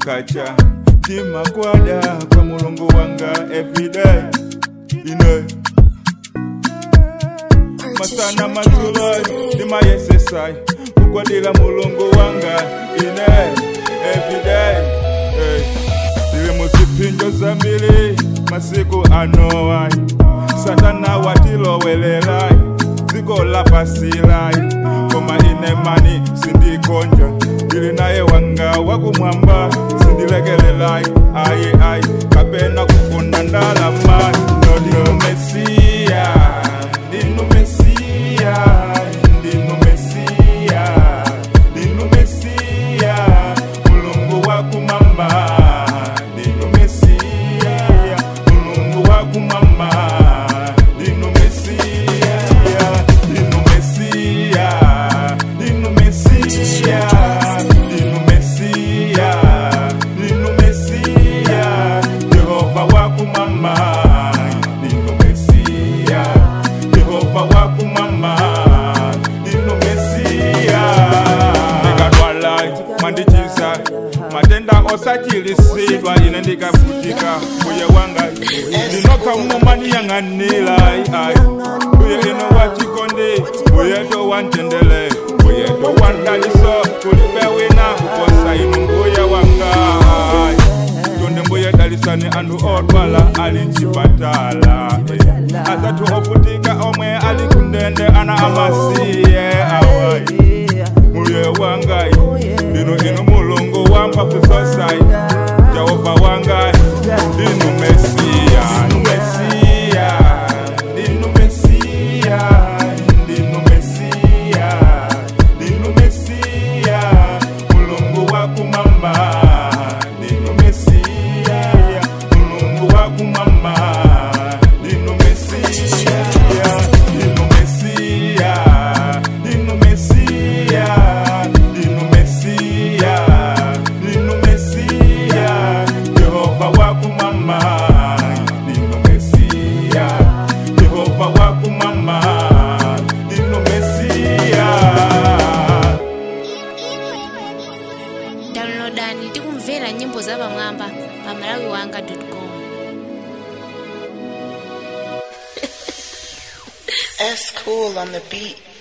kukacha timakwada kwa mulungu wanga everyday ine masana mazulai ndimayesesai kukwadila mulungu wanga ine everyday hey. tili muzipinjo zambili masiku anowai satana watilowelelai dziko lapasilai koma ine mani sindikonja ndili naye wanga wakumwamba sindilekelelai ayi ayi kapena kufuna ndalamai ndinu mesiya ndinu mesiya ndinu mesiya ndinu mesiya mulungu wakumwamba ndinu mesiya mulungu wakumwamba ndinu mesiya ndinu mesiya ndinu mesiya ndinu mesiya ndinu mesiya yehova wakumwamba ndinu mesiya yehova wakumwamba ndinu mesiya ndikadwala mwandichiza matenda osachilisidwa ine ndikavutika uye wanga ndinokamumanyiyang'anila ai uye ino wachikondi uyeto wantendele uyeto wandaliso kulibe wina kuposa inu mbuye wanga ai tonde mbuye dalisani anthu odwala ali mchipatala atatu ovutika omwe ali kundende ana amasiye awai muye wangai ndinu inu mulungu wamphamvu zosai jehova wangai ndinu mesiya ndinu mesiya ndinu mesiya ndinu mesiya ndinu mesiya mulungu wakumwamba ndinu mesiya mulungu wakumwamba ndinu mesiya ndinu mesiya ndinu mesiya ndinu mesiya ndinu mesiya yehova wakumwamba ndinu mesiya yehova wakumwamba ndinu mesiya downloadani tikumvera nyimbo zapamwamba pa malawi wanga com S cool on the beat.